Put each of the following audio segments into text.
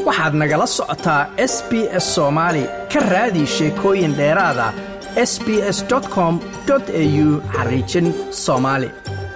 waxaad nagala socotaa s b s soomaali ka raadi sheekooyin dheeraada s b s com au xariijin soomaali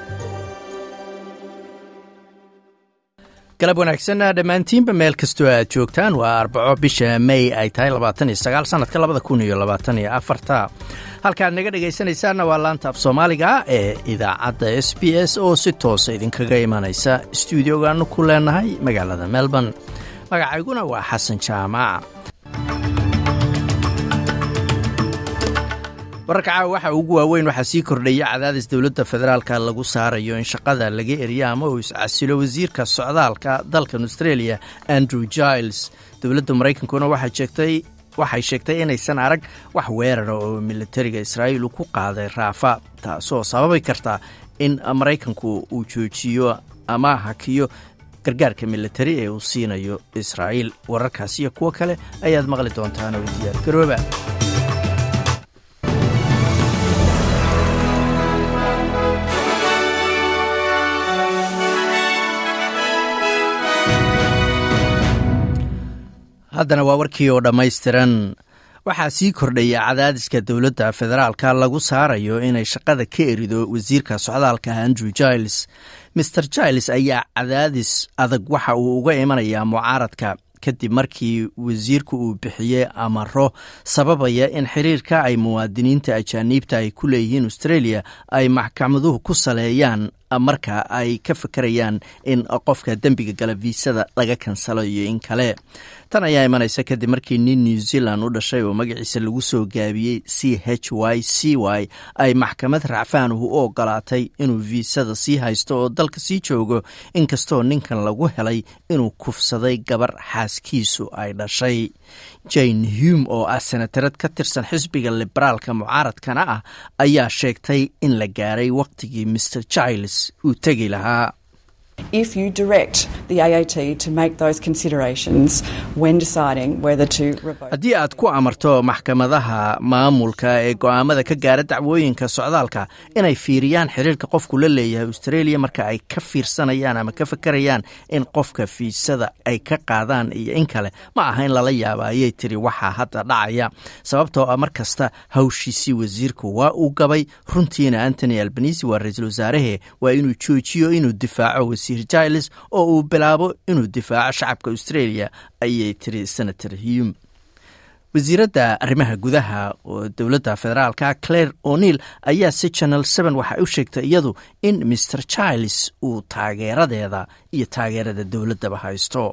galab wanaagsan dhammaantiinba meel kastoo aad joogtaan waa arbaco bisha may ay tahay sanadka labadakuniyolabaatanyoafarta halkaad naga dhegaysanaysaanna waa laanta af soomaaliga ee idaacadda s b s oo si toosa idinkaga imanaysa stuudiogaanu ku leenahay magaalada melbourne magacayguna waa xasan jaamac wararka caawa waxa ugu waaweyn waxaa sii kordhaya cadaadis dowladda federaalka lagu saarayo in shaqada laga eriyo ama uu iscasilo wasiirka socdaalka dalkan australia andrew giles dowladda maraykankuna waxay sheegtay inaysan arag wax weerara oo militariga israa'iil ku qaaday raafa taasoo sababi karta in maraykanku uu joojiyo ama hakiyo gargaarka militari ee uu siinayo israa'iil wararkaas iyo kuwo kale ayaad maqli doontaan oo diyaar garooba haddana waa warkii oo dhammaystiran waxaa sii kordhaya cadaadiska dowladda federaalka lagu saarayo inay shaqada ka erido wasiirka socdaalka andrew giles maer giles ayaa cadaadis adag waxa uu uga imanayaa mucaaradka kadib markii wasiirku uu bixiyey amaro sababaya in xiriirka ay muwaadiniinta ajaaniibta ay ku leeyihiin australia ay maxkamaduhu ku saleeyaan marka ay ka fakarayaan in qofka dembiga gala viisada laga kansalo iyo in kale tan ayaa imanaysa kadib markii nin new zealand u dhashay oo magaciisa lagu soo gaabiyey c h y c y ay maxkamad racfaanuhu u ogolaatay inuu viisada sii haysto oo dalka sii joogo inkastoo ninkan lagu helay inuu kufsaday gabar xaaskiisu ay dhashay jane hume oo ah senatarad ka tirsan xisbiga liberaalka mucaaradkana ah ayaa sheegtay in la gaaray waqtigii mr giles uu tegi lahaa if you direct the AAT to make those considerations when deciding whether to revoke haddii aad ku amarto maxkamadaha maamulka ee go'aamada ka gaara dacwooyinka socdaalka inay fiiriyaan xiriirka qofku la leeyahay australia marka ay ka fiirsanayaan ama ka fakarayaan in qofka fiisada ay ka qaadaan iyo in kale ma aha in lala yaaba ayay tiri waxaa hadda dhacaya sababtoo ah mar kasta hawshiisii wasiirku waa uu gabay runtiina antony albanisi waa ra-iisul wasaarahe waa inuu joojiyo inuu difaaco wasiir giles oo uu bilaabo inuu difaaco shacabka australia ayay tiri senator hume wasiiradda arrimaha gudaha oo dowladda federaalka claire o'neil ayaa si channel seven waxay u sheegtay iyadu in maer giles uu taageeradeeda iyo taageerada dowladdaba haysto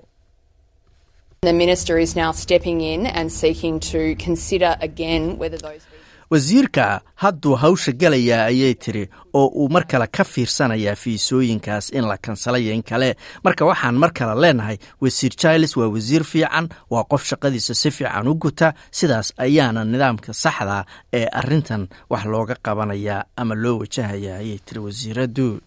The minister is now stepping in and seeking to consider again whether those wasiirka hadduu hawsha galayaa ayay tiri oo uu mar kale ka fiirsanayaa fiisooyinkaas in la kansalayo in kale marka waxaan mar kale leenahay wasiir giles waa wasiir fiican waa qof shaqadiisa si fiican u guta sidaas ayaana nidaamka saxda ee arintan wax looga qabanayaa ama loo wajahaya ayay tiri wasiiraddu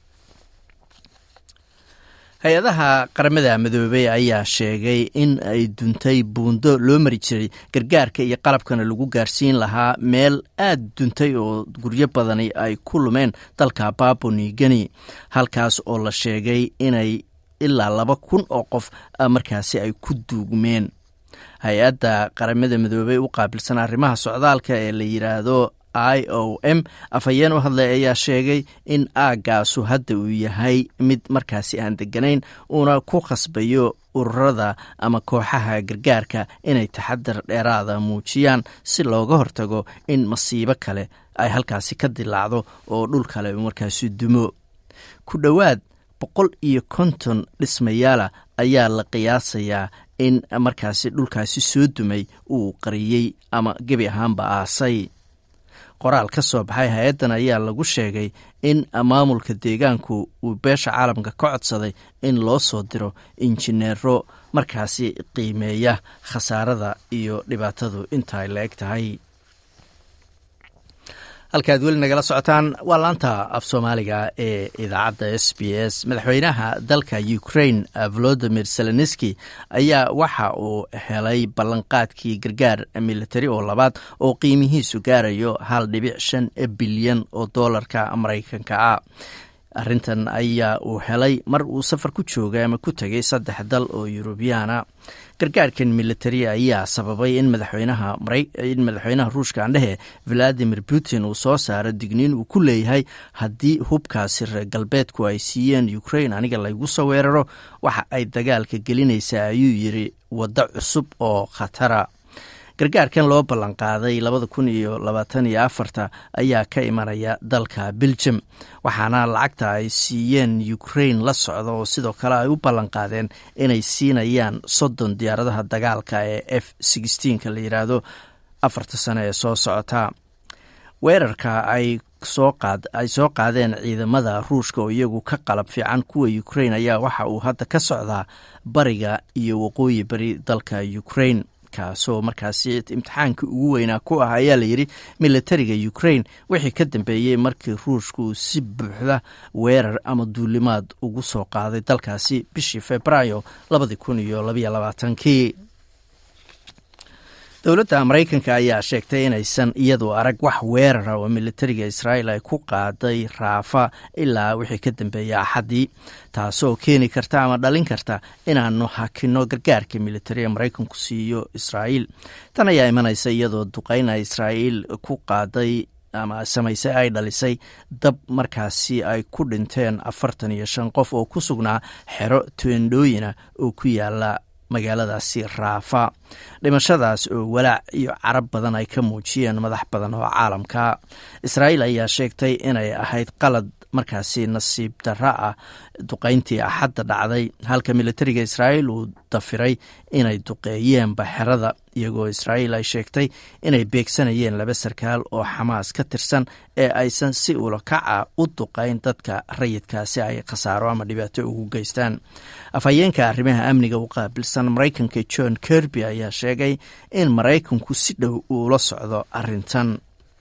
hay-adaha qaramada midoobey ayaa sheegay in ay duntay buundo loo mari jiray gargaarka iyo qalabkana lagu gaarsiin lahaa meel aad duntay oo guryo badani ay ku lumeen dalka babonigeni halkaas oo la sheegay inay ilaa laba kun oo qof markaasi ay ku duugmeen hay-adda qaramada midoobey u qaabilsan arrimaha socdaalka ee la yidhaahdo i o m afhayeen u hadlay ayaa sheegay in aaggaasu hadda uu yahay mid markaasi aan deganayn uuna ku khasbayo ururada ama kooxaha gargaarka inay taxadar dheeraada muujiyaan si looga hortago in masiibo kale ay halkaasi ka dilaacdo oo dhul kale markaasi dumo ku dhowaad boqol iyo konton dhismayaala ayaa la qiyaasayaa in markaasi dhulkaasi soo dumay uu qariyey ama gebi ahaanba aasay qoraal ka soo baxay hay-addan ayaa lagu sheegay in maamulka deegaanku uu beesha caalamka ka codsaday in loo soo diro injineero markaasi qiimeeya khasaarada iyo dhibaatadu inta ay la eg tahay halkaad weli nagala socotaan waa laanta af soomaaliga ee idaacadda s b s madaxweynaha dalka ukraine volodimir zelenski ayaa waxa uu helay ballanqaadkii gargaar militari oo labaad oo qiimihiisu gaarayo hal dhibic shan bilyan oo doolarka maraykanka ah arrintan ayaa uu helay mar uu safar ku joogay ama ku tegay saddex dal oo yurubiyaana gargaarkan militari ayaa sababay in madaxweynaha in madaxweynaha ruushka andhehe valadimir putin uu soo saaro digniin uu ku leeyahay haddii hubkaasi reer galbeedku ay siiyeen ukrain aniga laygu soo weeraro waxa ay dagaalka gelinaysaa ayuu yiri waddo cusub oo khatara gargaarkan loo ballanqaaday labada kun iyo labaatan iyo afarta ayaa ka imanaya dalka belgium waxaana lacagta ay siiyeen ukrain la socda oo sidoo kale ay u ballanqaadeen inay siinayaan soddon diyaaradaha dagaalka ee f sixteenka la yidhaahdo afarta sano ee soo socota weerarka ay ay soo qaadeen ciidamada ruushka oo iyagu ka qalab fiican kuwa ukrain ayaa waxa uu hadda ka socdaa bariga iyo waqooyi bari dalka ukrain kaasoo markaasi imtixaankii ugu weynaa ku ah ayaa layidhi militariga ukrain wixii ka dambeeyey markii ruushka uu si buuxda weerar ama duulimaad ugu soo qaaday dalkaasi bishii februaayo labadii kun iyo labaiyo labaatankii dowladda maraykanka ayaa sheegtay inaysan iyadu arag wax weerara oo militariga israa'iil ay ku qaaday raafa ilaa wixii ka dambeeyey axaddii taasoo keeni karta ama dhalin karta inaanu hakino gargaarka militariga maraykanku siiyo israa'iil tan ayaa imanaysa iyadoo duqeyna israa'iil ku qaaday ama samaysay ay dhalisay dab markaasi ay ku dhinteen afartan iyo shan qof oo ku sugnaa xero tuendhooyina oo ku yaala magaaladaasi raafa dhimashadaas oo walaac iyo carab badan ay ka muujiyeen madax badan oo caalamka israa'iil ayaa sheegtay inay ahayd qalad markaasi nasiib darra ah duqayntii axadda dhacday halka militariga israa'iil uu dafiray inay duqeeyeenba xerada iyagoo israa'iil ay sheegtay inay beegsanayeen laba sarkaal oo xamaas ka tirsan ee aysan si ulakaca u duqayn dadka rayidkaasi ay khasaaro ama dhibaato ugu geystaan afhayeenka arrimaha amniga u qaabilsan maraykanka john kirby ayaa sheegay in maraykanku si dhow uula socdo arrintan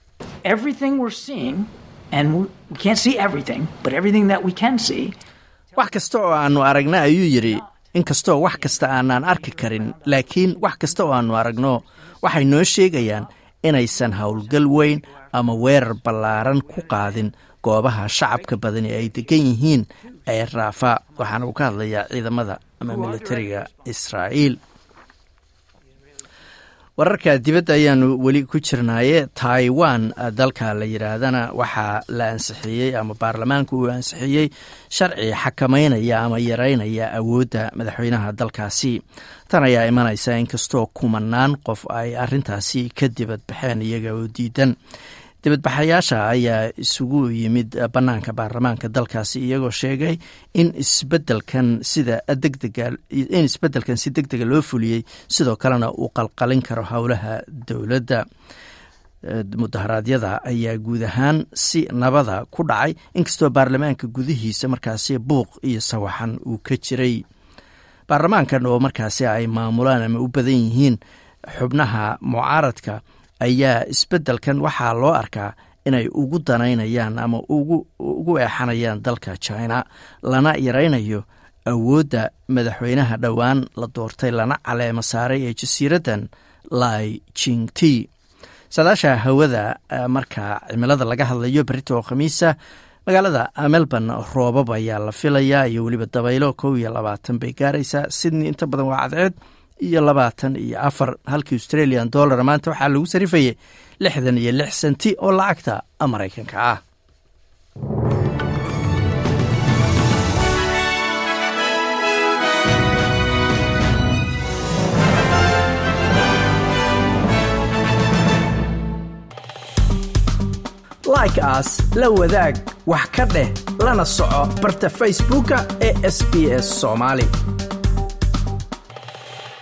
wax kasta oo aanu aragna ayuu yidhi inkastoo wax kasta aanaan arki karin laakiin wax kasta oo aanu aragno waxay noo sheegayaan inaysan howlgal weyn ama weerar ballaaran ku qaadin goobaha shacabka badani ay degan yihiin ee raafa waxaana uu ka hadlayaa ciidamada ama militariga israa'iil wararka dibadda ayaanu weli ku jirnaaye taiwan dalka la yidhaahdana waxaa la ansixiyey ama baarlamaanka uu ansixiyey sharci xakameynaya ama yareynaya awoodda madaxweynaha dalkaasi tan ayaa imanaysa inkastoo kumanaan qof ay arintaasi ka dibad baxeen iyaga oo diidan dibadbaxayaasha ayaa isugu yimid bannaanka baarlamaanka dalkaasi iyagoo sheegay in isbedelkan sida degdega in isbeddelkan si deg dega loo fuliyey sidoo kalena uu qalqalin karo howlaha dowladda mudaharaadyada ayaa guud ahaan si nabada ku dhacay inkastoo baarlamaanka gudihiisa markaasi buuq iyo sawaxan uu ka jiray baarlamaankan oo markaasi ay maamulaan ama u badan yihiin xubnaha mucaaradka ayaa isbeddelkan waxaa loo arkaa inay ugu danaynayaan ama ugu eexanayaan dalka china lana yaraynayo awoodda madaxweynaha dhowaan la doortay lana caleemo saaray ee jasiiraddan lai jingti saadaasha hawada marka cimilada laga hadlayo berita oo khamiisa magaalada melbourne roobab ayaa la filayaa iyo weliba dabaylo kow iyo labaatan bay gaaraysaa sydney inta badan waa cadceed iyo labaatan iyo afar halkii australian dollar maanta waxaa lagu sarifayay lixdan iyo lix senti oo lacagta maraykanka ah like aas la wadaag wax ka dheh lana soco barta facebooka ee sb s somaali